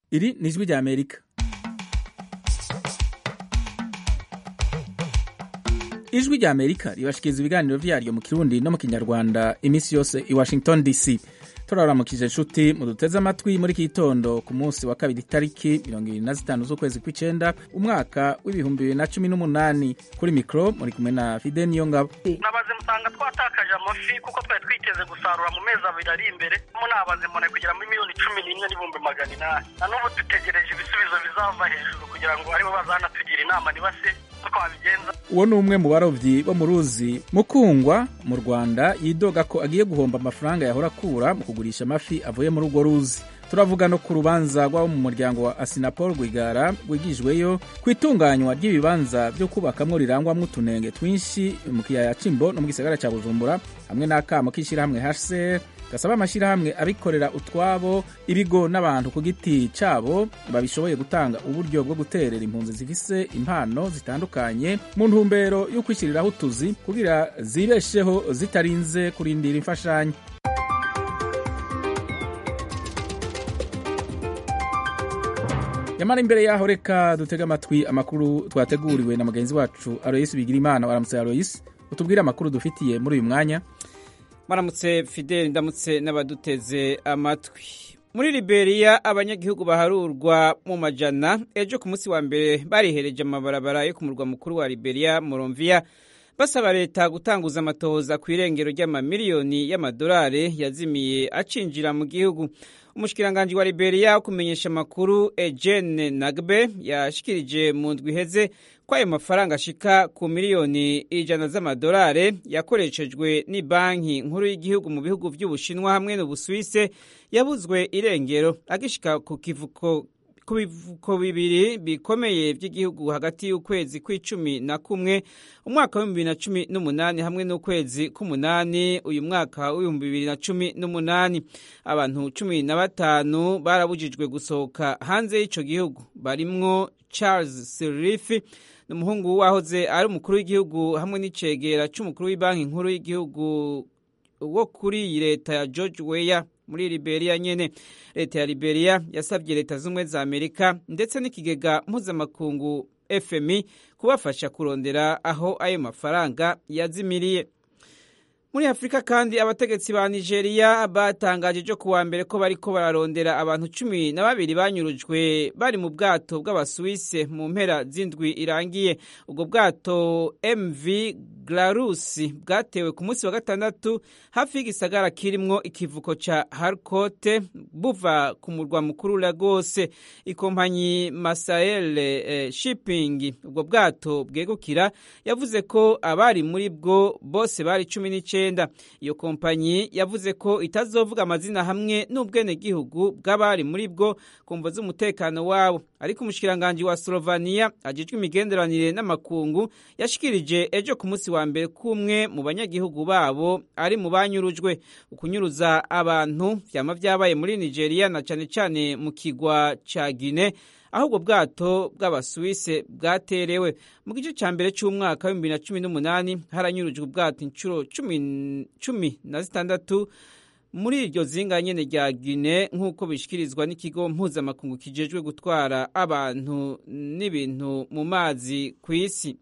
iri ni ijwi rya amerika ijwi rya amerika ribashikiriza ibiganiro vyaryo mu kirundi no mu kinyarwanda iminsi yose i washington dc turaramukije inshuti muduteze amatwi muri iki gitondo ku munsi wa kabiri itariki mirongo ibiri na zitanu z'ukwezi kw'icenda umwaka w'ibihumbi bibiri na cumi n'umunani kuri mikoro muri kumwe na fide niyo ngabo nabaze musanga twatakaje amafi kuko twari twiteze gusarura mu mezi abiri ari imbere mo nabaze mbona kugera muri miliyoni cumi n'imwe n'ibihumbi magana inani na n'ubu dutegereje ibisubizo bizava hejuru kugira ngo aribo bazanatugira inama nibase uko babigenza uwo ni umwe mu barovyi bo mu ruzi mukungwa mu rwanda yidoga ko agiye guhomba amafaranga yahora akura mu kugurisha amafi avuye muri urwo ruzi turavuga no ku rubanza rw'abo mu muryango wa asinapol rwigara rwigijweyo ku itunganywa ry'ibibanza byo kubakamwo rirangwamwo utunenge twinshi mu kiyaya cimbo no mu gisagara ca bujumbura hamwe n'akamo k'ishirahamwe hcr gasaba amashyirahamwe abikorera utwabo ibigo n'abantu ku giti cyabo babishoboye gutanga uburyo bwo guterera impunzi zifise impano zitandukanye mu ntumbero yo kwishyiriraho utuzi kugira zibesheho zitarinze kurindira imfashanyo nyamara imbere yaho reka dutege amatwi amakuru twateguriwe na mugenzi wacu aroyisi bigira imana waramutse aroyisi utubwire amakuru dufitiye muri uyu mwanya maramutse fideli ndamutse n'abaduteze amatwi muri liberiya abanyagihugu baharurwa mu majana ejo ku munsi wa mbere barihereje amabarabara yo ku murwa mukuru wa liberiya moromviya basaba leta gutanguza amatohoza ku irengero ry'amamiliyoni y'amadolari yazimiye acinjira mu gihugu umushikiranganji wa liberiya wo kumenyesha amakuru ejene nagbe yashikirije mu ndwi iheze ko ayo mafaranga ashika ku miliyoni ijana z'amadolari yakoreshejwe ni banki nkuru y'igihugu mu bihugu by'ubushinwa hamwe n'ubusuwise yabuzwe irengero agishika ku kivuko ku bivuko bibiri bikomeye by'igihugu hagati y'ukwezi kw'icumi na kumwe umwaka w'ibihumbi bibiri na cumi n'umunani hamwe n'ukwezi k'umunani uyu mwaka w'ibihumbi bibiri na cumi n'umunani abantu cumi na batanu barabujijwe gusohoka hanze y'ico gihugu barimwo charles sirifi ni umuhungu wahoze ari umukuru w'igihugu hamwe n'icegera c'umukuru w'ibanki nkuru y'igihugu wo kuri iyi leta ya george weya muri liberiya nyene leta ya liberiya yasabye leta z'ubumwe za amerika ndetse n'ikigega mpuzamakungu fmi kubafasha kurondera aho ayo mafaranga yazimiriye muri afurika kandi abategetsi ba nigeria batangaje ejo kuwa mbere ko bariko bararondera abantu cumi na babiri banyurujwe bari mu bwato bw'abasuwise mu mpera z'indwi irangiye ubwo bwato mv glarusi bwatewe ku munsi wa gatandatu hafi y'igisagara kirimwo ikivuko ca harcote buva ku murwa mukuru lagose ikompanyi masael eh, shipping ubwo bwato bwegukira yavuze ko abari muri bwo bose bari cumi n'icenda iyo kompanyi yavuze ko itazovuga amazina hamwe n'ubwenegihugu bw'abari muri bwo ku mvo z'umutekano wabo ariko umushikiranganji wa slovania ajejwe imigenderanire n'amakungu yashikirije ejo ku munsi wa mbere kumwe mu banyagihugu babo ari mu banyurujwe ukunyuruza abantu vyama vyabaye muri nigeria na cane cane mu kigwa ca guine aho ubwo bwato bw'abasuwise bwaterewe mu gice cya mbere cy'umwaka w'ibihumbi bibiri na cumi n'umunani haranyurujwe ubwato inshuro cumi na zitandatu muri iryo zinga nyene rya Guinea nk'uko bishikirizwa n'ikigo mpuzamakungu kijejwe gutwara abantu n'ibintu mu mazi ku isi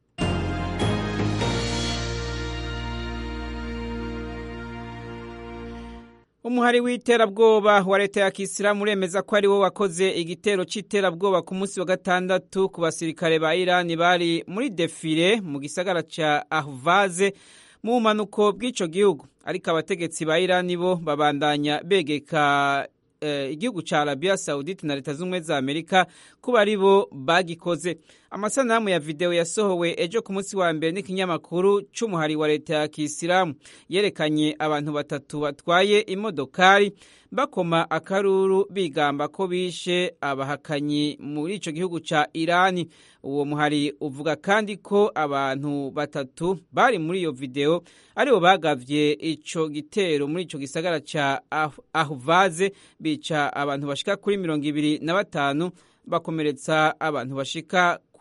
umuhari w'iterabwoba wa leta ya kisilamu uremeza ko ari wo wakoze igitero c'iterabwoba ku munsi wa gatandatu ku basirikare ba irani bari muri defile mu gisagara ca ahvaze mu bumanuko bw'ico gihugu ariko abategetsi ba irani bo babandanya begeka igihugu ca arabiya sawudite na leta z'ubumwe za amerika kuba ari bo bagikoze amasanamu ya videwo yasohowe ejo ku munsi wa mbere n'ikinyamakuru c'umuhari wa leta ya kisilamu yerekanye abantu batatu batwaye imodokari bakoma akaruru bigamba ko bishe abahakanyi muri ico gihugu ca irani uwo muhari uvuga kandi ko abantu batatu bari muri iyo videwo aribo bagavye ico gitero muri ico gisagara ca ahuvaze bica abantu bashika kuri mirongo ibiri na batanu bakomeretsa abantu bashika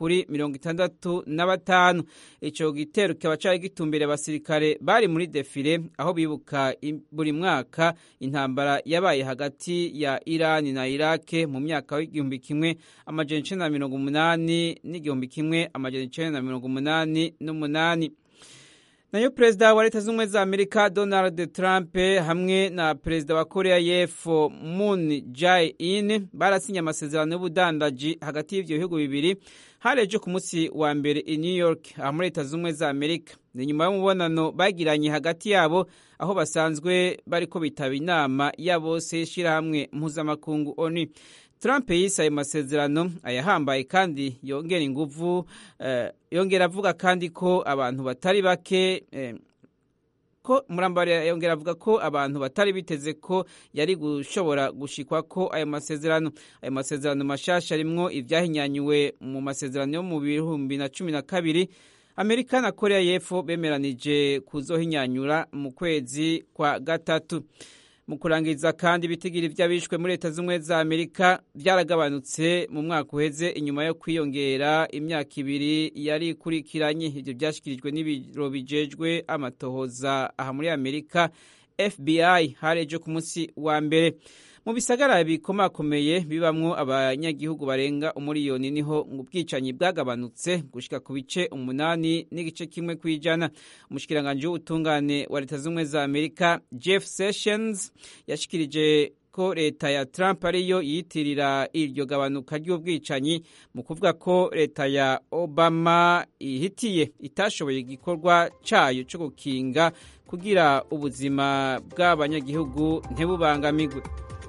kuri mirongo itandatu na batanu ico gitero kikaba cari gitumbiriye abasirikare bari muri defile aho bibuka buri mwaka intambara yabaye hagati ya irani na irake mu myaka w'igihumbi kimwe amajana icenda na mirongo umunani n'igihumbi kimwe amajana icenda na mirongo umunani n'umunani nayo perezida wa leta z'ubumwe za amerika donald trump hamwe na perezida wa korea y'epfo moon jae-in barasinye amasezerano y'ubudandaji hagati y'ivyo bihugu bibiri hari ejo ku munsi wa mbere i new york aha muri leta z'ubumwe za amerika ni nyuma y'umubonano bagiranye hagati yabo aho basanzwe bariko bitaba inama ya bose y'ishirahamwe mpuzamakungu onu Trump yise ayo masezerano ayahambaye kandi yongera inguvu eh, yongera avuga kandi ko abantu batari bake eh, ko murambari yongera avuga ko abantu batari biteze ko yari gushobora gushikwa ko ayo masezerano ayo masezerano mashasha arimwo ivyahinyanyuwe mu masezerano yo mu bihumbi na cumi na kabiri amerika na korea y'epfo bemeranije kuzohinyanyura mu kwezi kwa gatatu mu kurangiza kandi ibitigiri vy'abishwe muri leta z'ubumwe za amerika vyaragabanutse mu mwaka uheze inyuma yo kwiyongera imyaka ibiri yari ikurikiranye ivyo vyashikirijwe n'ibiro bijejwe amatohoza aha muri amerika fbi hari ejo ku munsi wa mbere mu bisagara bikomakomeye bibamwo abanyagihugu barenga umuriyoni niho ubwicanyi bwagabanutse gushika ku bice umunani n'igice kimwe kw'ijana umushikiranganji w'ubutungane wa leta z'ubumwe za amerika jeff sessions yashikirije ko leta ya Trump ariyo yiyitirira iryo gabanuka ry'ubwicanyi mu kuvuga ko leta ya Obama ihitiye itashoboye igikorwa cayo cyo gukinga kugira ubuzima bw'abanyagihugu ntibubangamigwe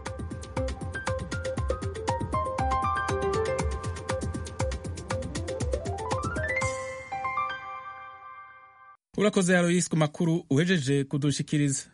urakoze Aloysi ku makuru uhejeje kudushikiriza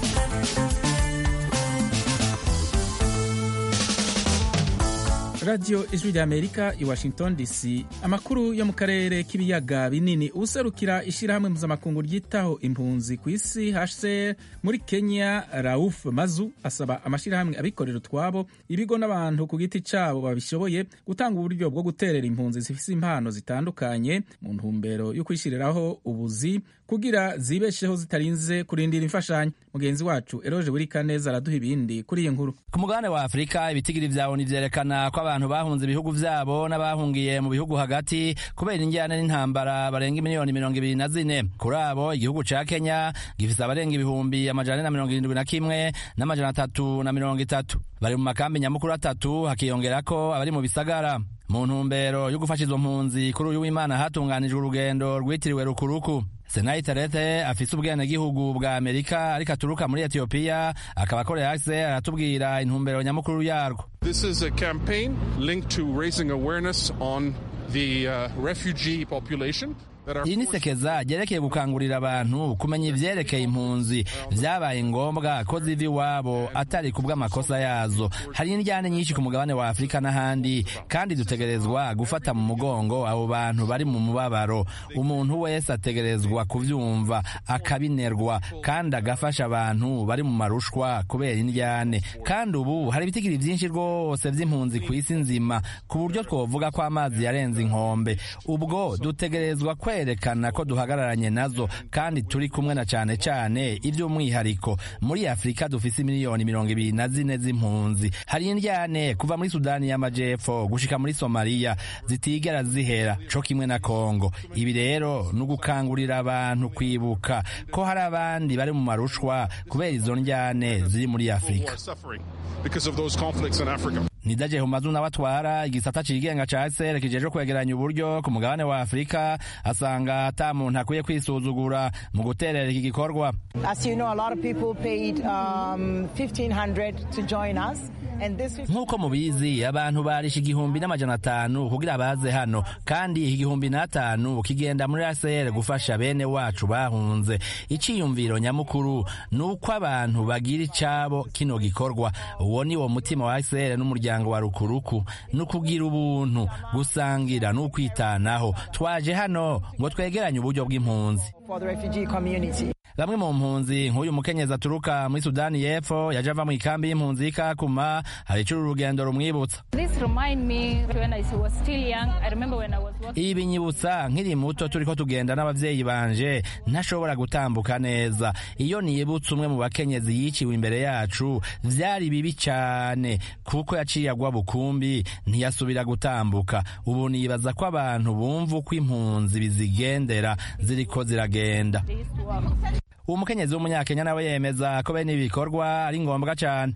radiyo ijwi rya amerika i washington dc amakuru yo mu karere k'ibiyaga binini userukira ishyirahamwe mpuzamakungu ryitaho impunzi ku isi hcr muri kenya rauf mazu asaba amashyirahamwe abikorera utwabo ibigo n'abantu ku giti cyabo babishoboye gutanga uburyo bwo guterera impunzi zifite impano zitandukanye mu ntumbero yo kwishyiriraho ubuzi kugira zibesheho zitarinze kurindira imfashanyo mugenzi wacu eroje buri kaneza araduha ibindi kuri iyi nkuru ku mugabane wa afurika ibitigiri vyawo nivyerekana ko abantu bahunze ibihugu vyabo n'abahungiye mu bihugu hagati kubera injyana n'intambara barenga miliyoni mirongo ibiri na zine kuri abo igihugu ca kenya gifise abarenga ibihumbi amajana na mirongo irindwi na kimwe n'amajana atatu na mirongo itatu bari mu makambi nyamukuru atatu hakiyongerako abari mu bisagara mu ntumbero yo gufasha izo mpunzi kuri uyu w'imana hatunganijwe urugendo rwitiriwe rukuruku senayi terete afise ubwenegihugu bwa amerika ariko aturuka muri etiyopiya akaba akorera ase aratubwira intumbero nyamukuru yarwo This is a campaign linked to raising awareness on the uh, refugee population iri ni sekeza ryerekeye gukangurira abantu kumenya ivyerekeye impunzi vyabaye ngombwa ko ziva iwabo atari ku bw'amakosa yazo hari indyane nyinshi ku mugabane wa afurika n'ahandi kandi dutegerezwa gufata mu mugongo abo bantu bari mu mubabaro umuntu wese ategerezwa kuvyumva akabinerwa kandi agafasha abantu bari mu marushwa kubera indyane kandi ubu hari ibitigiri vyinshi rwose vy'impunzi ku isi nzima ku buryo twovuga ko amazi yarenze inkombe ubwo dutegerezwa kwe kwerekana ko duhagararanye nazo kandi turi kumwe na cane cane ivy'umwihariko muri afurika dufise miliyoni mirongo ibiri na zine z'impunzi hari indyane kuva muri sudani y'amajepfo gushika muri somaliya zitigera zihera co kimwe na kongo ibi rero ni ugukangurira abantu kwibuka ko hari abandi bari mu marushwa kubera izo ndyane ziri muri afurika nidaje humazu nawe atwara igisata cigenga ca sr kijeje kwegeranya uburyo ku mugabane wa afurika asanga ata muntu akwiye kwisuzugura mu guterera iki gikorwa nk'uko mubizi abantu barisha igihumbi n'amajana atanu kugira baze hano kandi iki gihumbi n'atanu kigenda muri ACR gufasha bene wacu bahunze iciyumviro nyamukuru ni uko abantu bagira icabo kino gikorwa uwo ni wo mutima wa ACR n'umuryango wa rukuruku ni ukugira ubuntu gusangira n'ukwitanaho twaje hano ngo twegeranye uburyo bw'impunzi bamwe mu mpunzi nk'uyu mukenyezi aturuka muri sudani y'epfo yaje ava mu ikambi y'impunzi y'ikakuma hari icura urugendo rumwibutsa ibi binyibutsa nkiri muto turiko tugenda n'abavyeyi banje ntashobora gutambuka neza iyo nibutse umwe mu bakenyezi yiciwe imbere yacu vyari bibi cane kuko yaciye agwa bukumbi ntiyasubira gutambuka ubu nibaza ko abantu bumva uko impunzi bizigendera ziriko ziragenda uwo mukenyezi w'umunyakenya nawe yemeza ko bene ibi bikorwa ari ngombwa cane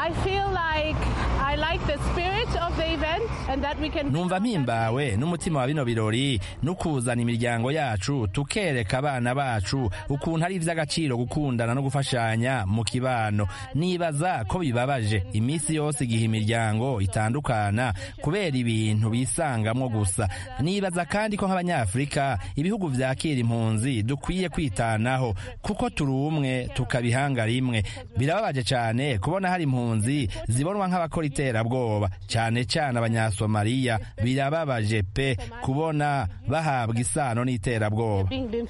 numva mpimbawe n'umutima wa bino birori no kuzana imiryango yacu tukereka abana bacu ukuntu ari ivy'agaciro gukundana no gufashanya mu kibano nibaza ko bibabaje iminsi yose igihe imiryango itandukana kubera ibintu bisangamwo gusa nibaza kandi ko nk'abanyafurika ibihugu vyakira impunzi dukwiye kwitanaho kuko turi umwe tukabihanga rimwe birababaje cane kubona hari impunzi zibonwa nk'abakora iterabwoba cane cane abanyasomaliya birababaje pe kubona bahabwa isano n'iterabwoba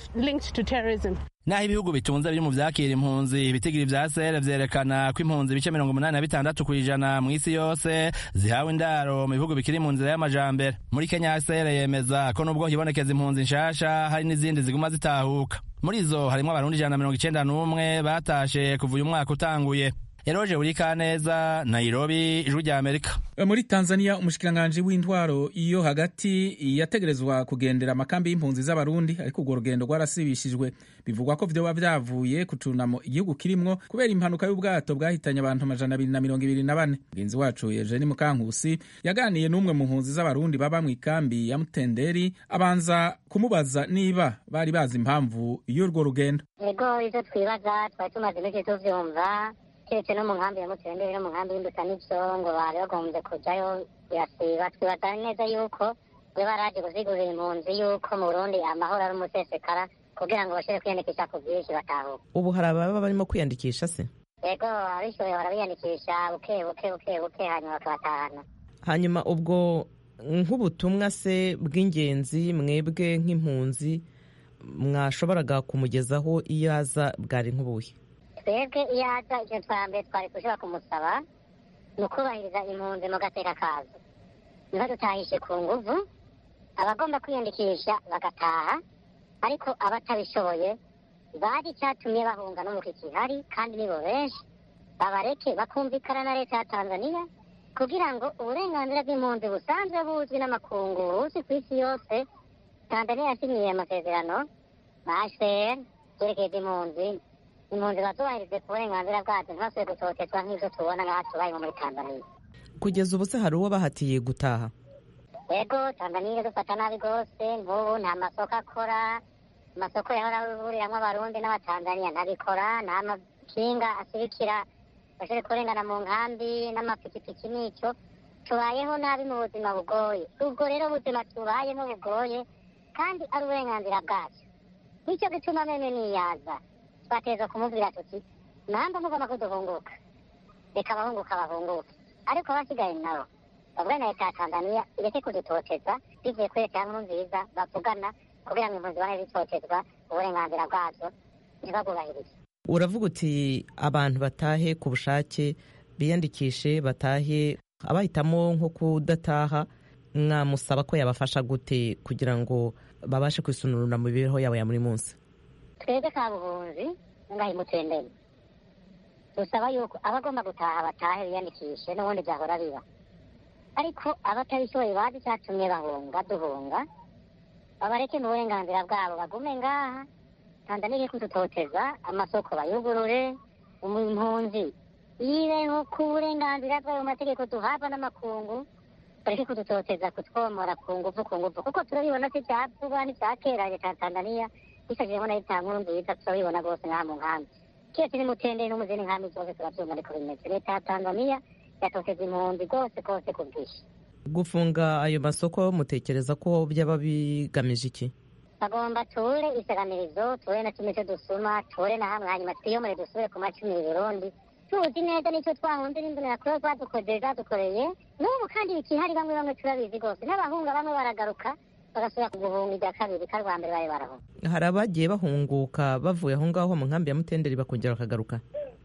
naho ibihugu bitunze biri mu vyakira impunzi ibitigiri vya sere vyerekana ko impunzi ibice mirongo umunani na bitandatu kw'ijana mw'isi yose zihawe indaro mu bihugu bikiri mu nzira y'amajambere muri kenya sere yemeza ko nubwo hibonekeza impunzi nshasha hari n'izindi ziguma zitahuka muri zo harimwo abarundi ijana na mirongo icenda n'umwe batashe kuva uyu mwaka utanguye eroje buri kaneza nairobi ijwi rya amerika muri tanzania umushikiranganji w'intwaro iyo hagati yategerezwa kugendera amakambi y'impunzi z'abarundi ariko urwo rugendo rwarasibishijwe bivugwa ko vyoba vyavuye ku cunamo igihugu kirimwo kubera impanuka y'ubwato bwahitanye abantu amajana abiri na mirongo ibiri na bane mugenzi wacu eugeni mukankusi yaganiye n'umwe mu mpunzi z'abarundi baba mu ikambi ya mutenderi abanza kumubaza niba bari bazi impamvu y'urwo rugendo ego ivyo twibaza twari tumaze iminsi tuvyumva keretse no mu nkambi ya mutenderi no mu nkambi y'imbuta n'ivyo ngo bari bagombye kujayo birasiba twibaza neza yuko we baraje kuzigurira impunzi yuko mu burundi amahoro ari umusesekara kugira ngo bashobore kwiyandikisha ku bwinshi batahuka ubu hari ababa barimo kwiyandikisha se yego abishoboye barabiyandikisha buke buke buke buke hanyuma bakabatahana hanyuma ubwo nk'ubutumwa se bw'ingenzi mwebwe nk'impunzi mwashoboraga kumugezaho iyo aza bwari nk'ubuhe twebwe iyo aza icyo twa mbere twari kushobora kumusaba ni ukubahiriza impunzi mu gateka kazo niba dutahishe ku nguvu abagomba kwiyandikisha bagataha ariko abatabishoboye bari icyatumye bahunga n'umuko gihari kandi nibo benshi babareke bakumvikana na leta ya tanzania kugira ngo uburenganzira bw'impunzi busanzwe buzwi n'amakungu buzwi ku isi yose tanzania yasinyiye amasezerano na hcr byerekeye impunzi impunzi bazubahirize ku burenganzira bwazo ntibasubire gutotezwa nk'ibyo tubona nk'aho tubayeho muri tanzania kugeza ubu se hari uwo bahatiye gutaha yego tanzania iradufata nabi rwose nk'ubu nta masoko akora amasoko yahora ahuriramwo abarundi n'abatanzania ntabikora nta makinga asirikira bashobore kurengana mu nkambi n'amapikipiki n'icyo tubayeho nabi mu buzima bugoye ubwo rero ubuzima tubayemo bugoye kandi ari uburenganzira bwacu nicyo gituma meme niyaza twateza kumubwira tuti namba mugomba ko duhunguka reka abahunguka bahunguke ariko abasigaye nabo bavuga na leta ya tanzania ireke kudutoteza bivuye kuri leta ya nkuru nziza bavugana kugira ngo impunzi zibone zitotezwa uburenganzira bwazo ntibabwubahirize uravuga uti abantu batahe ku bushake biyandikishe batahe abahitamo nko kudataha mwamusaba ko yabafasha gute kugira ngo babashe kwisununura mu mibereho yabo ya buri munsi twebwe ka buhunzi ngahe mutendeni dusaba yuko abagomba gutaha batahe biyandikishe n'ubundi byahora biba ariko abatabishoboye bazi icyatumye bahunga duhunga babareke mu burenganzira bwabo bagume ngaha tanzania iri kudutoteza amasoko bayugurure impunzi yibeho ku burenganzira bwayo mu mategeko duhabwa n'amakungu bareke kudutoteza kutwomora ku nguvu ku nguvu kuko turabibona si cya vuba n'icya kera leta ya tanzania isajemo na leta nkuru nziza turabibona rwose ngaha mu nkambi keretse n'imutenderi no mu zindi nkambi zose turabyumva ariko bimeze leta ya tanzania yatoteza impunzi rwose rwose ku bwinshi gufunga ayo masoko mutekereza ko byaba bigamije iki bagomba ture isaganirizo ture na kimwe cyo dusuma ture na hamwe hanyuma twiyomore dusubire ku macumi Burundi tuzi neza nicyo twahunze n'imbonera kure zadukoze zadukoreye n'ubu kandi bikihari bamwe bamwe turabizi rwose n'abahunga bamwe baragaruka bagasubira kuguhunga irya kabiri kari rwa mbere bari barahunga hari abagiye bahunguka bavuye aho ngaho mu nkambi ya mutenderi bakongera bakagaruka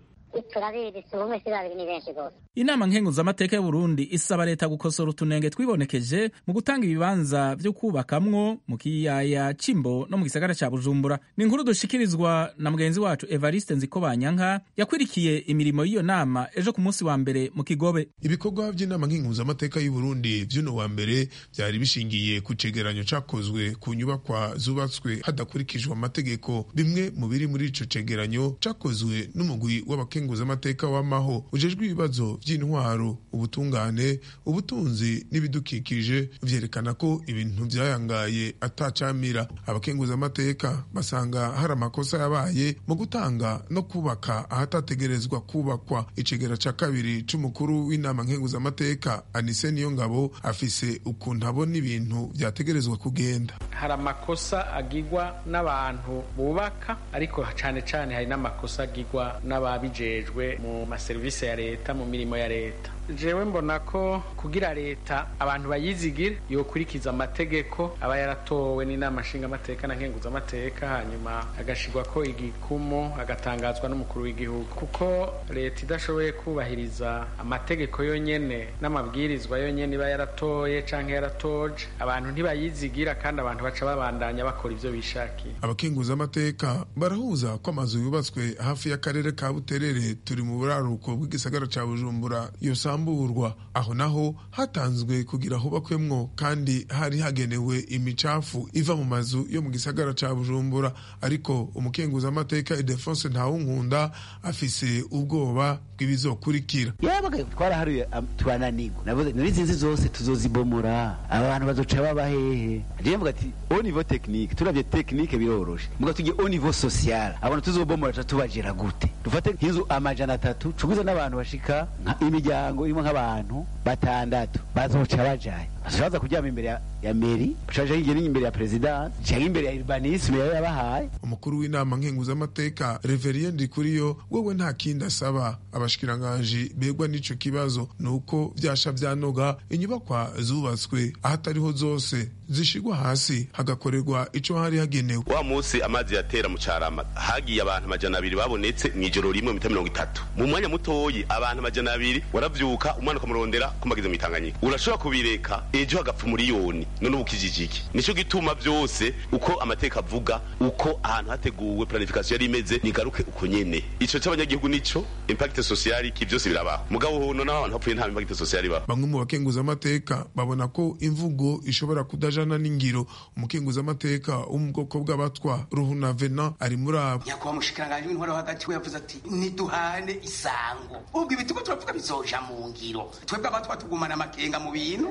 turabizi si umwe si babiri ni benshi rwose inama nkenguzamateka y'uburundi isaba leta gukosora utunenge twibonekeje mu gutanga ibibanza vyo kubakamwo mu kiyaya c'imbo no mu gisagara ca bujumbura ni inkuru dushikirizwa na mugenzi wacu evariste nzikobanyanka yakwirikiye imirimo y'iyo nama ejo ku munsi wa mbere mu kigobe ibikorwa by'inama nkenguzamateka y'uburundi vy'uno wa mbere vyari bishingiye ku cegeranyo cakozwe ku nyubakwa zubatswe hadakurikijwe amategeko bimwe mu biri muri ico cegeranyo cakozwe n'umugwi w'abakenguzamateka w'amaho ujejwe ibibazo vy'intwaro ubutungane ubutunzi n'ibidukikije vyerekana ko ibintu vyayangaye atacamira abakenguzamateka basanga hari amakosa yabaye mu gutanga no kubaka ahatategerezwa kubakwa icegera ca kabiri c'umukuru w'inama nkenguzamateka anise niyo ngabo afise ukuntu abona ibintu vyategerezwa kugenda hari amakosa agirwa n'abantu bubaka ariko cane cane hari n'amakosa agirwa n'ababijejwe mu maserivisi ya leta mu mirimo ya leta jewe mbona ko kugira leta abantu bayizigire yokurikiza amategeko aba yaratowe n'inama nshingamateka na nkenguzamateka hanyuma agashirwa ko igikumu agatangazwa n'umukuru w'igihugu kuko leta idashoboye kubahiriza amategeko yonyene n'amabwirizwa yonyene iba yaratoye canke yaratoje abantu ntibayizigira kandi abantu baca babandanya bakora ivyo bishakiye abakenguzamateka barahuza ko amazu yubatswe hafi y'akarere ka buterere turi mu buraruko bw'igisagara ca bujumbura yosamburwa aho naho hatanzwe kugira hubakwemwo kandi hari hagenewe imicafu iva mu mazu yo mu gisagara ca bujumbura ariko umukenguzamateka idefonse ntawunkunda afise ubwoba bw'ibizokurikira yabaga twaraharuye turananirwa navuze muri izi nzi zose tuzozibomora aba bantu bazoca baba hehe jewe mvuga ati au niveau technique turavye technique biroroshe muga tujye au niveau social abantu tuzobomora ca tubajera gute dufate nk'inzu amajana atatu cuguza n'abantu bashika imiryango irimo nk'abantu batandatu bazoca bajaye baza kuryama imbere ya, ya meri bacaja hirya n'imbere ya president canke imbere ya urbanisme yari yabahaye umukuru w'inama nkenguzamateka reverien ndikuriyo wewe nta kindi asaba abashikiranganji begwa n'ico kibazo nuko vyasha vyanoga inyubakwa zubatswe ahatariho zose zishigwa hasi hagakorerwa ico hari hagenewe wa musi amazi yatera mu carama hagiye abantu amajana abiri babonetse mw'ijoro rimwe mita mirongo itatu mu mwanya mutoyi abantu amajana abiri waravyuka umwana ukamurondera kumagize mw'itanganyika urashobora kubireka ejo hagapfa umuriyoni none ubu kijijiki nico gituma vyose uko amateka avuga uko ahantu hateguwe planification yari imeze nigaruke uko nyene ico c'abanyagihugu nico impact sociale ki vyose birabaho mugabo hono n'abantu hapfuye nta impact sociale ibaho bamwe mu bakenguzamateka babona ko imvugo ishobora kudajana n'ingiro umukenguzamateka wo mu bwoko bw'abatwa ruhuna vena ari muri abo nyakubahwa mushikiranganje w'intwaro hagati we yavuze ati niduhane isango ubwo ibi turiko turavuga bizoja mu ngiro twebwe abatwa tugumana amakenga mu bintu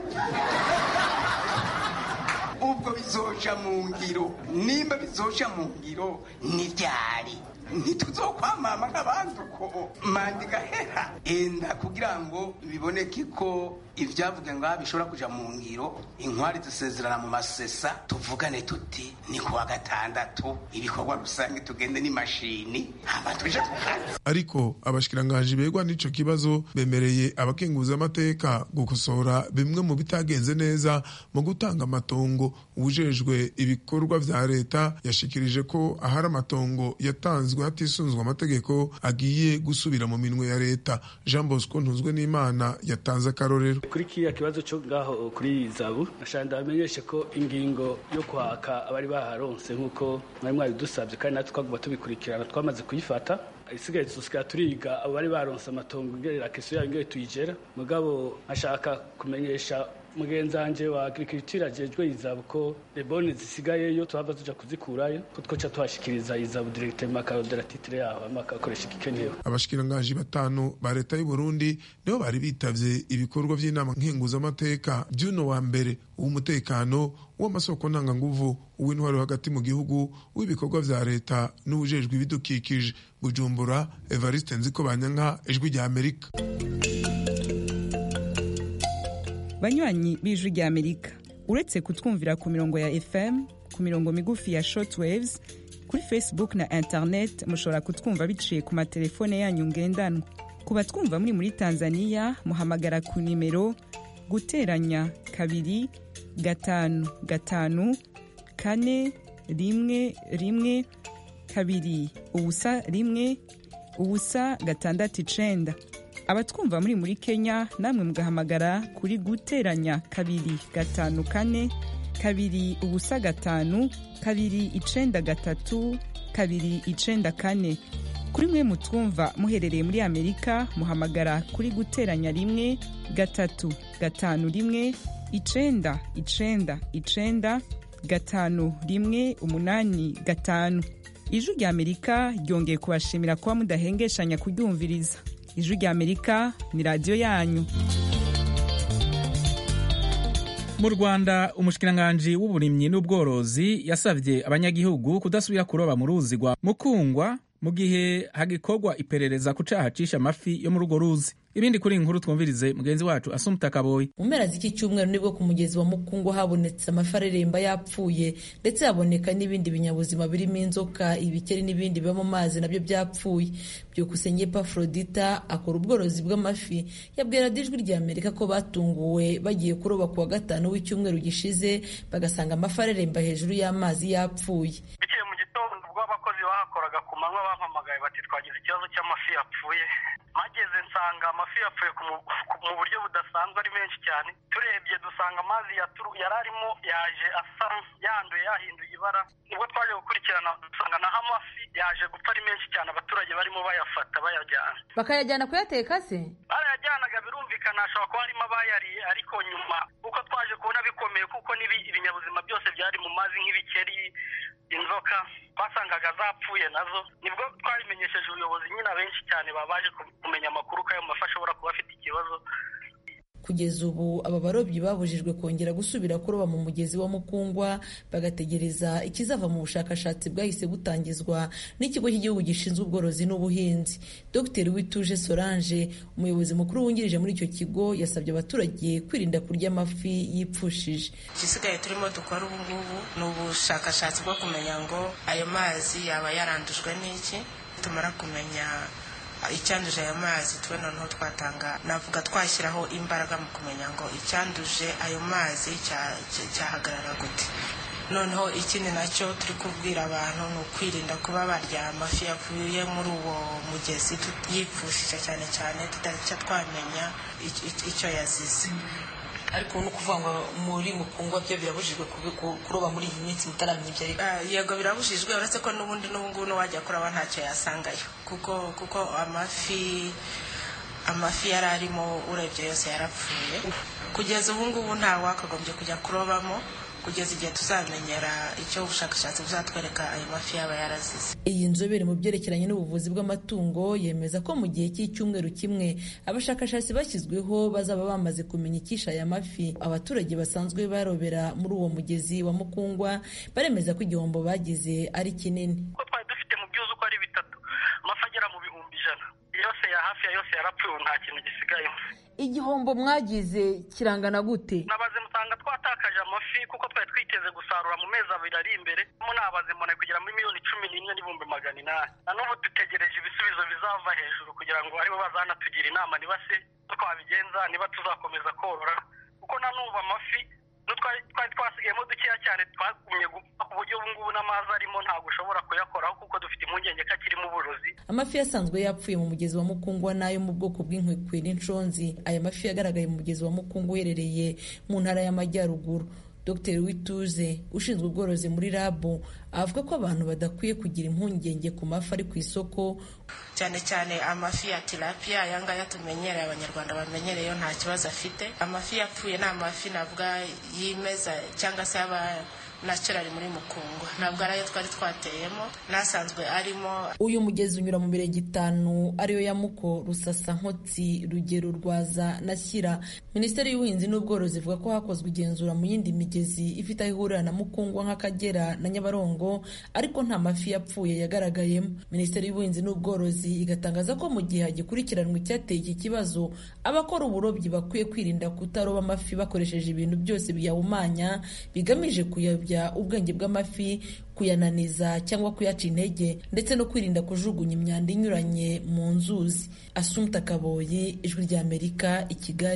ubwo bizoja mu ngiro nimba bizoja mu ngiro ni ryari ntituzokwamama nk'abandi uko manda igahera enda kugira ngo biboneke ko ibyavuga ngo bishobora kuja mu ngiro inkwari dusezerana mu masesa tuvugane tuti ni kuwa gatandatu ibikorwa rusange tugende n'imashini hama tuje tukazi ariko abashikiranganji begwa n'ico kibazo bemereye abakenguzamateka gukosora bimwe mu bitagenze neza mu gutanga amatongo ubujejwe ibikorwa vya leta yashikirije ko ahari amatongo yatanzwe hatisunzwe amategeko agiye gusubira mu minwe ya leta jean bosco ntuzwe n'imana yatanze akarorero kuri kiriya kibazo cyo ngaho kuri zabu nashaka ndamenyeshe ko ingingo yo kwaka abari baharonse nk'uko mwari mwabidusabye kandi natwe twagomba tubikurikirana twamaze kuyifata isigaye tusikara turiga abo bari baronse amatongo ngerera keso yayo ngere tuyigera mugabo nkashaka kumenyesha mugenzi wanje wa agriculture ajejwe izabu ko lebone zisigayeyo tuhava tuja kuzikurayo ko twoca tuhashikiriza izabu directement akarodera titre yaho hama akakoresha igikenewe abashikiranganji batanu ba leta y'u Burundi nibo bari bitavye ibikorwa vy'inama nkenguzamateka by'uno wa mbere uw'umutekano w'amasoko ntanganguvu uw'intwaro hagati mu gihugu w'ibikorwa vya leta n'ubujejwe ibidukikije bujumbura evariste nziko banyanka ijwi rya amerika banywanyi b'ijwi rya amerika uretse kutwumvira ku mirongo ya fm ku mirongo migufi ya shortwaves kuri facebook na internet mushobora kutwumva biciye ku matelefone yanyu ngendanwa ku batwumva muri muri tanzania muhamagara ku nimero guteranya kabiri gatanu gatanu kane rimwe rimwe kabiri ubusa rimwe ubusa gatandatu icenda abatwumva muri muri kenya namwe mugahamagara kuri guteranya kabiri gatanu kane kabiri ubusa gatanu kabiri icenda gatatu kabiri icenda kane kuri mwe mutwumva muherereye muri amerika muhamagara kuri guteranya rimwe gatatu gatanu rimwe icenda icenda icenda gatanu rimwe umunani gatanu ijwi rya amerika ryongeye kubashimira kuba mudahengeshanya kuryumviriza ijwi rya amerika ni radiyo yanyu mu rwanda umushikiranganji w'uburimyi n'ubworozi yasabye abanyagihugu kudasubira kuroba mu ruzi rwa mukungwa mu gihe hagikorwa iperereza ku caha cisha amafi yo muri urwo ruzi ibindi kuri iyi nkuru twumvirize mugenzi wacu asumuta kaboyi mu mpera z'iki cyumweru nibwo ku mugezi wa mukungu habonetse amafi areremba yapfuye ndetse haboneka n'ibindi binyabuzima birimo inzoka ibikeri n'ibindi biba mu mazi nabyo byapfuye byukusenge pafrodita akora ubworozi bw'amafi yabwira ijwi rya amerika ko batunguwe bagiye kuroba ku wa gatanu w'icyumweru gishize bagasanga amafi areremba hejuru y'amazi yapfuye bikeye mu gitondo ubwo abakozi bahakoraga ku manywa bampamagaye bati twagize ikibazo cy'amafi yapfuye mageze nsanga amafi yapfuye mu buryo budasanzwe ari menshi cyane turebye dusanga amazi yari arimo yaje asa yanduye yahinduye ibara nibwo twaje gukurikirana dusanga naho amafi yaje gupfa ari menshi cyane abaturage barimo bayafata bayajyana bakayajyana kuyateka se barayajyanaga birumvikana hashobora kuba harimo abayariye ariko nyuma kuko twaje kubona bikomeye kuko ibinyabuzima byose byari mu mazi nk'ibikeri inzoka twasangaga zapfuye nazo nibwo twabimenyesheje ubuyobozi nyine abenshi cyane baba baje kumenya amakuru ko ayo mafi ashobora kuba afite ikibazo kugeza ubu aba barobyi babujijwe kongera gusubira kuroba mu mugezi wa mukungwa bagategereza ikizava mu bushakashatsi bwahise butangizwa n'ikigo cy'igihugu gishinzwe ubworozi n'ubuhinzi dr wituje solange umuyobozi mukuru wungirije muri icyo kigo yasabye abaturage kwirinda kurya amafi yipfushije igisigaye turimo dukora ubu ngubu ni ubushakashatsi bwo kumenya ngo ayo mazi yaba yarandujwe n'iki tumara kumenya icyanduje ayo mazi tube noneho twatanga navuga twashyiraho imbaraga mu kumenya ngo icyanduje ayo mazi cyahagarara gute noneho ikindi nacyo turi kubwira abantu ni ukwirinda kuba barya amafi yavuye muri uwo mugezi yipfushije cyane cyane tutari twamenya icyo yazize ariko ni ukuvuga ngo muri mukungwa byo birabujijwe kuroba muri iyi minsi mutaramenya ibyo ari yego birabujijwe uretse ko n'ubundi n'ubu ngubu n'uwajya kuroba ntacyo yasangayo kuko kuko amafi amafi yari arimo urebye yose yarapfuye kugeza ubu ngubu nta wakagombye kujya kurobamo kugeza igihe tuzamenyera icyo ubushakashatsi buzatwereka ayo mafi yaba yarazize iyi nzobere mu byerekeranye n'ubuvuzi bw'amatungo yemeza ko mu gihe cy'icyumweru kimwe abashakashatsi bashyizweho bazaba bamaze kumenya icyisha aya mafi abaturage basanzwe barobera muri uwo mugezi wa mukungwa baremeza ko igihombo bagize ari kinini kuko twari dufite mu byuzi uko ari bitatu amafi agera mu bihumbi ijana yose ya hafi ya yose yarapfuye ubu nta kintu gisigaye igihombo mwagize kirangana gute nabaze musanga twatakaje amafi kuko twari twiteze gusarura mu mezi abiri ari imbere mo nabaze mbona kugera muri miliyoni cumi n'imwe n'ibihumbi magana inani na n'ubu dutegereje ibisubizo bizava hejuru kugira ngo aribo bazanatugira inama niba se twabigenza niba tuzakomeza korora kuko na n'ubu amafi twari twasigayemo dukeya cyane twagumye gupfa ku buryo ubu ngubu n'amazi arimo ntabwo ushobora kuyakoraho kuko dufite impungenge ko akirimo uburozi amafi yasanzwe yapfuye mu mugezi wa mukungwa n'ayo mu bwoko bw'inkwekwe n'inshonzi aya mafi yagaragaye mu mugezi wa mukungwa uherereye mu ntara y'amajyaruguru dr wituze ushinzwe ubworozi muri rabu avuga ko abantu badakwiye kugira impungenge ku mafi ari ku isoko cyane cyane amafi ya tilapia aya ngaya tumenyereye abanyarwanda bamenyereye nta kibazo afite amafi yapfuye ni amafi navuga yimeza cyangwa se yaba naturali muri mukungwa ntabwo ari ayo twari twateyemo n'asanzwe arimo uyu mugezi unyura mu mirenge itanu ariyo ya muko rusasa nkotsi rugero rwaza na shyira minisiteri y'ubuhinzi n'ubworozi ivuga ko hakozwe igenzura mu yindi migezi ifite aho ihurira na mukungwa nk'akagera na nyabarongo ariko nta mafi yapfuye yagaragayemo minisiteri y'ubuhinzi n'ubworozi igatangaza ko mu gihe hagikurikiranwa icyateye iki kibazo abakora uburobyi bakwiye kwirinda kutaroba amafi bakoresheje ibintu byose biyahumanya bigamije kuyabya ubwenge bw'amafi kuyananiza cyangwa kuyaca intege ndetse no kwirinda kujugunya imyanda inyuranye mu nzuzi asumta kaboyi ijwi ry'amerika i kigali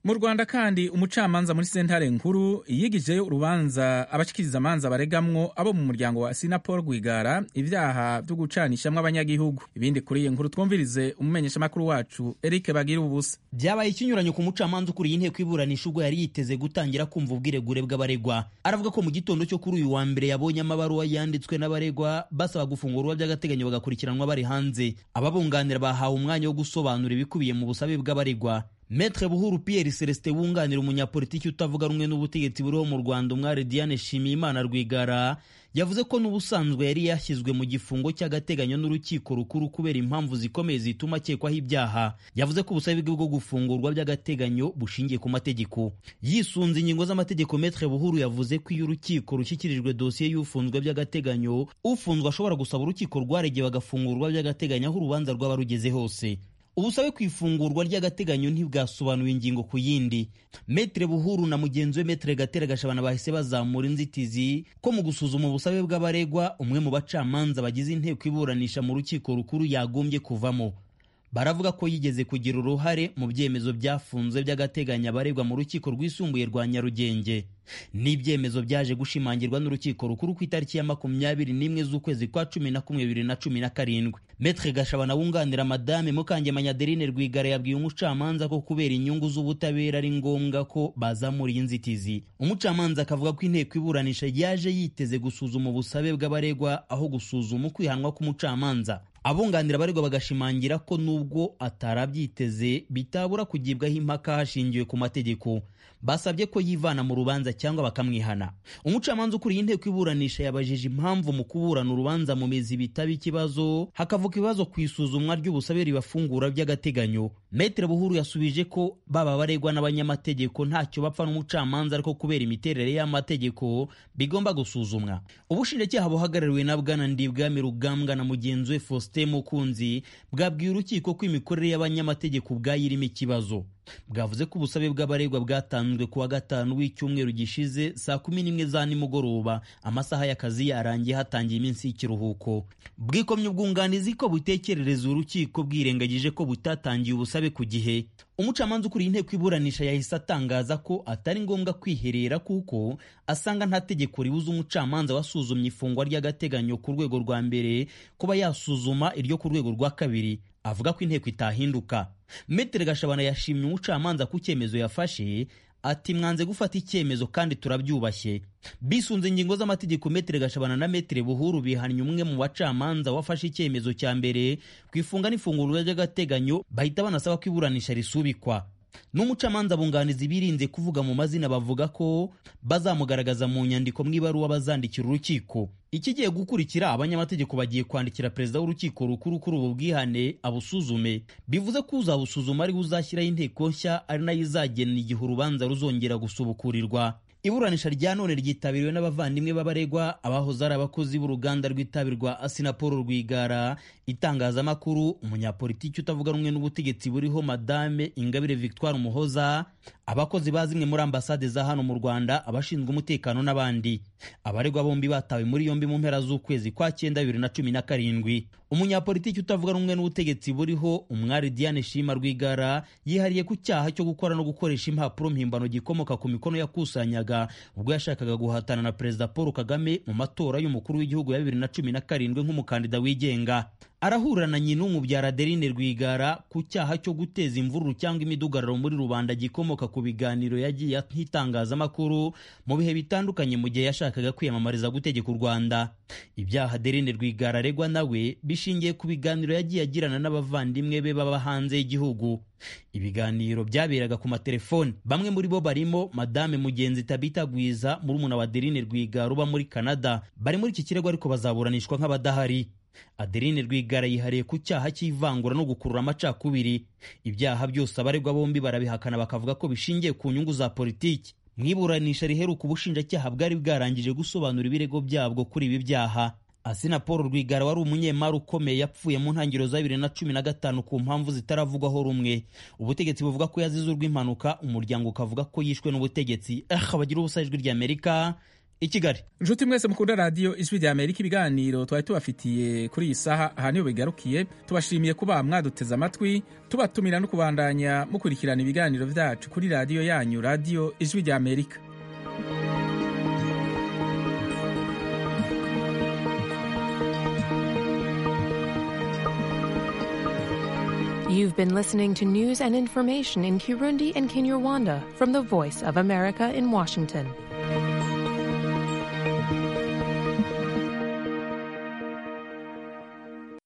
mu rwanda kandi umucamanza muri sentare nkuru yigijeyo urubanza abashikiriza amanza baregamwo abo mu muryango wa sinapol rwigara ibyaha byo gucanishamwo abanyagihugu ibindi kuri iyi nkuru twumvirize umumenyeshamakuru wacu eric bagira ubusa byabaye ikinyuranyo ku mucamanza ukuriye inteko iburanisha ubwo yari yiteze gutangira kumva ubwiregure bw'abaregwa aravuga ko mu gitondo cyo kuri uyu wa mbere yabonye amabaruwa yanditswe n'abaregwa basaba gufungurwa by'agateganyo bagakurikiranwa bari hanze ababunganira bahawe umwanya wo gusobanura ibikubiye mu busabe bw'abaregwa Maître Buhuru Pierre Celestin wunganira umunyapolitiki utavuga rumwe n'ubutegetsi buriho mu Rwanda umwari Diane Shimiyimana Rwigara yavuze ko n'ubusanzwe yari yashyizwe mu gifungo cy'agateganyo n'urukiko rukuru kubera impamvu zikomeye zituma akekwaho ibyaha yavuze ko ubusabe bwe bwo gufungurwa by'agateganyo bushingiye ku mategeko yisunze ingingo z'amategeko Maître Buhuru yavuze ko iyo urukiko rushyikirijwe dosiye y'ufunzwe by'agateganyo ufunzwe ashobora gusaba urukiko rwaregeye bagafungurwa by'agateganyo aho urubanza rwaba rugeze hose ubusabe ku ifungurwa ry'agateganyo ntibwasobanuye ingingo ku yindi metere buhuru na mugenzi we metere gatera gashabana bahise bazamura inzitizi ko mu gusuzuma ubusabe bw'abaregwa umwe mu bacamanza bagize inteko iburanisha mu rukiko rukuru yagombye kuvamo baravuga ko yigeze kugira uruhare mu byemezo byafunzwe by'agateganyo abaregwa mu rukiko rwisumbuye rwa nyarugenge n'ibyemezo byaje gushimangirwa n'urukiko rukuru ku itariki ya makumyabiri n'imwe z'ukwezi kwa cumi na kumwe bibiri na cumi na karindwi metre gashabana wunganira madame mukangemanya adeline rwigara yabwiye umucamanza ko kubera inyungu z'ubutabera ari ngombwa ko bazamura iyi nzitizi umucamanza akavuga ko inteko iburanisha yaje yiteze gusuzuma ubusabe bw'abaregwa aho gusuzuma ukwihanwa k'umucamanza abunganira abaregwa bagashimangira ko nubwo atarabyiteze bitabura kugibwaho impaka hashingiwe ku mategeko basabye ko yivana mu rubanza cyangwa bakamwihana umucamanza ukuriye inteko iburanisha yabajije impamvu mu kuburana urubanza mu mizi bitaba ikibazo hakavuka ibibazo ku isuzumwa ry'ubusabe ribafungura by'agateganyo metere buhuru yasubije ko baba baregwa n'abanyamategeko ntacyo bapfa n'umucamanza ariko kubera imiterere y'amategeko bigomba gusuzumwa ubushinjacyaha buhagarariwe na bwana ndibwami rugambwa na mugenzi we faustin mukunzi bwabwiye urukiko ko imikorere y'abanyamategeko ubwayo irimo ikibazo bwavuze ko ubusabe bw'abaregwa bwatanzwe ku wa gatanu w'icyumweru gishize saa kumi n'imwe za nimugoroba amasaha y'akazi yarangiye hatangiye iminsi y'ikiruhuko bwikomye ubwunganizi ko butekerereza urukiko bwirengagije ko butatangiye ubusabe ku gihe umucamanza ukuriye inteko iburanisha yahise atangaza ko atari ngombwa kwiherera kuko asanga nta tegeko ribuza umucamanza wasuzumye ifungwa ry'agateganyo ku rwego rwa mbere kuba yasuzuma iryo ku rwego rwa kabiri avuga ko inteko itahinduka metere gashabana yashimye umucamanza ku cyemezo yafashe ati mwanze gufata icyemezo kandi turabyubashye bisunze ingingo z'amategeko metere gashabana na metere buhuru bihannye umwe mu bacamanza wafashe icyemezo cya mbere ku ifunga n'ifungurwa ry'agateganyo bahita banasaba ko iburanisha risubikwa n'umucamanza bunganizi birinze kuvuga mu mazina bavuga ko bazamugaragaza mu nyandiko mu ibaruwa bazandikira urukiko ikigiye gukurikira abanyamategeko bagiye kwandikira perezida w'urukiko rukuru kuri ubu bwihane abusuzume bivuze ko uzabusuzuma ariwe uzashyiraho inteko nshya ari nayo izagena igihe urubanza ruzongera gusubukurirwa iburanisha rya none ryitabiriwe n'abavandimwe b'abaregwa abahoze ari abakozi b'uruganda rw'itabi rwa asinapol rwigara itangazamakuru umunyapolitiki utavuga rumwe n'ubutegetsi buriho madame ingabire victoire umuhoza abakozi ba zimwe muri ambasade za hano mu rwanda abashinzwe umutekano n'abandi abaregwa bombi batawe muri yombi mu mpera z'ukwezi kwa cyenda bibiri na cumi na karindwi umunyapolitiki utavuga rumwe n'ubutegetsi buriho umwari diane shima rwigara yihariye ku cyaha cyo gukora no gukoresha impapuro mpimbano gikomoka ku mikono yakusanyaga ubwo yashakaga guhatana na perezida paul kagame mu matora y'umukuru w'igihugu ya bibiri na cumi na karindwi nk'umukandida wigenga arahura na nyina umubyara adeline rwigara ku cyaha cyo guteza imvururu cyangwa imidugararo muri rubanda gikomoka ku biganiro yagiye nk'itangazamakuru mu bihe bitandukanye mu gihe yashakaga kwiyamamariza gutegeka u rwanda ibyaha adeline rwigara aregwa nawe bishingiye ku biganiro yagiye agirana n'abavandimwe be baba hanze y'igihugu ibiganiro byaberaga ku matelefoni bamwe muri bo barimo madame mugenzi tabita gwiza murumuna wa adeline rwigara uba muri canada bari muri iki kirego ariko bazaburanishwa nk'abadahari adeline rwigara yihariye ku cyaha cy'ivangura no gukurura amacakubiri ibyaha byose abaregwa bombi barabihakana bakavuga ko bishingiye ku nyungu za politiki mu iburanisha riheruka ubushinjacyaha bwari bwarangije gusobanura ibirego byabwo kuri ibi byaha asina paul rwigara wari umunyemari ukomeye yapfuye mu ntangiriro za bibiri na cumi na gatanu ku mpamvu zitaravugwaho rumwe ubutegetsi buvuga ko yazize urw'impanuka umuryango ukavuga ko yishwe n'ubutegetsi eh bagira ubusa ijwi ry'amerika i kigali inshuti mwese mukunda radiyo ijwi rya amerika ibiganiro twari tubafitiye kuri iyi saha aha niho bigarukiye tubashimiye kuba mwaduteze amatwi tubatumira no kubandanya mukurikirana ibiganiro byacu kuri radiyo yanyu radiyo ijwi rya amerika You've been listening to news and information in Kirundi and Kinyarwanda from the Voice of America in Washington.